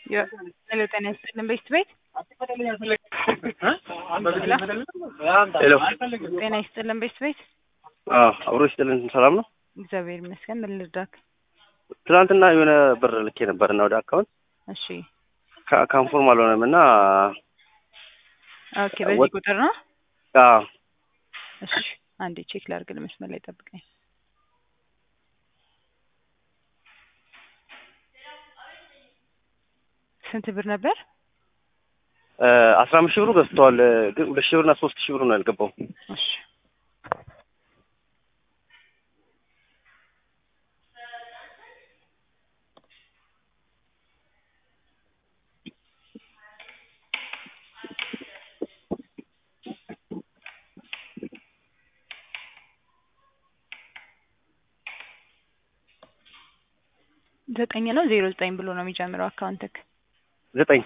ሄሎ ጤና ይስጥልን ቤት ቤት ሄሎ ጤና ይስጥልን ቤት ቤት አብሮ ይስጥልን። ሰላም ነው? እግዚአብሔር ይመስገን። ምን ልርዳክ? ትናንትና የሆነ ብር ልኬ ነበር እና ወደ አካውንት እሺ ካንፎርም አልሆነም እና ኦኬ፣ በዚህ ወጥ- ቁጥር ነው። አዎ፣ እሺ አንዴ ቼክ ላድርግ። ለመስመር ላይ ጠብቀኝ። ስንት ብር ነበር? አስራ አምስት ሺህ ብሩ ገዝተዋል። ግን ሁለት ሺህ ብርና ሶስት ሺህ ብሩ ነው ያልገባው። እሺ ዘጠኝ ነው ዜሮ ዘጠኝ ብሎ ነው የሚጀምረው አካውንትክ። ዘጠኝ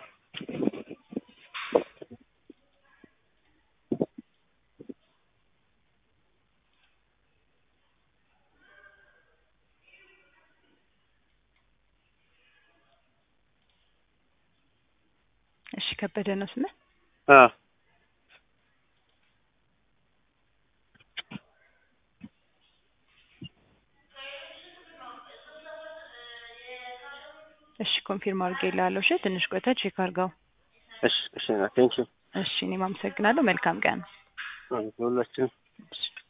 እሺ ከበደ ነው ስምህ? አ እሺ ኮንፊርም አድርጌልሃለሁ። እሺ ትንሽ ቆይተህ ቼክ አድርገው። እሺ፣ እሺ፣ ቴንኪው እሺ እኔም አመሰግናለሁ። መልካም ቀን። ሁላችን እሺ